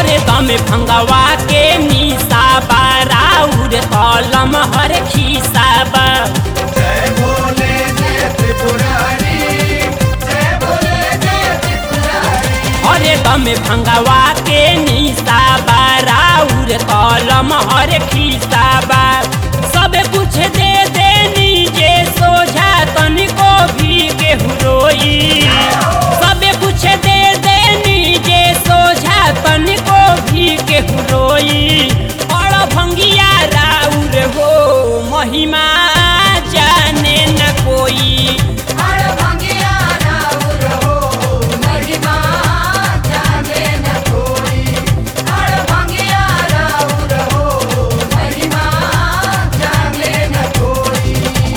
हरदम भंगवा के निशा बाराउर कलम हर खीसा बा जय भोले जय त्रिपुरारी जय भोले जय त्रिपुरारी हरदम भंगवा के निशा बाराउर कलम हर खीसा बा सब कुछ दे देनी जे सोझा तनिको भी केहू रोई सब कुछ दे देनी जे सोझा तनिको भी केहू रोई और भंगिया राउर हो महिमा जाने न कोई हर भंगिया राउर हो महिमा जाने न कोई हर भंगिया राउर हो महिमा जाने न कोई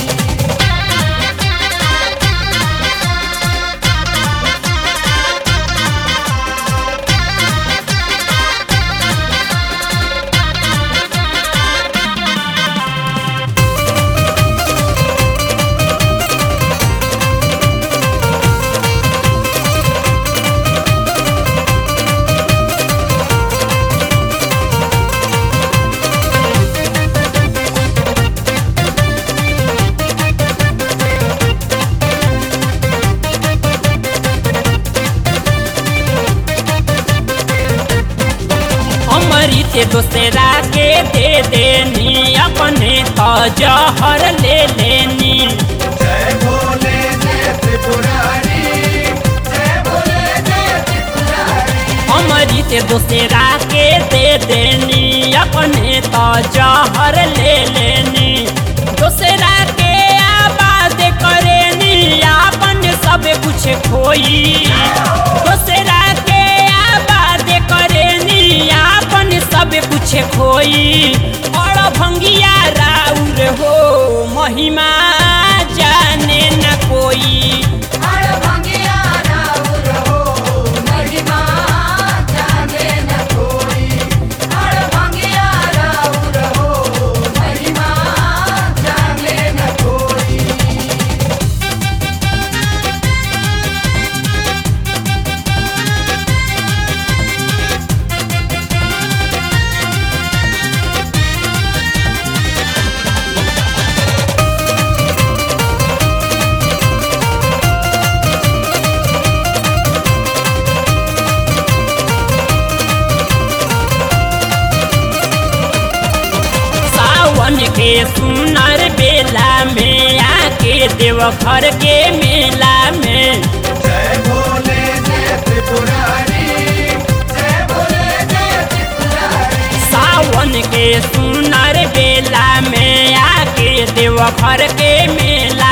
अमृत दूसरा के दे देनी अपने तो जहर ले लेनी जय भोले जय त्रिपुरारी जय भोले जय त्रिपुरारी अमृत दूसरा के दे देनी अपने तो जहर ले लेनी दूसरा के आबाद करेनी अपन सब कुछ खोई दूसरा के आबाद करेनी अपन सब कुछ खोई और भंगिया राउर हो महिमा जाने न कोई हर भंगिया राउर हो महिमा जाने न कोई हर भंगिया राउर हो महिमा जाने न कोई सावन के सुनर बेला में आके देवघर के मेला में जय भोले जय त्रिपुरारी जय भोले जय त्रिपुरारी सावन के सुनर बेला में आके देवघर के मेला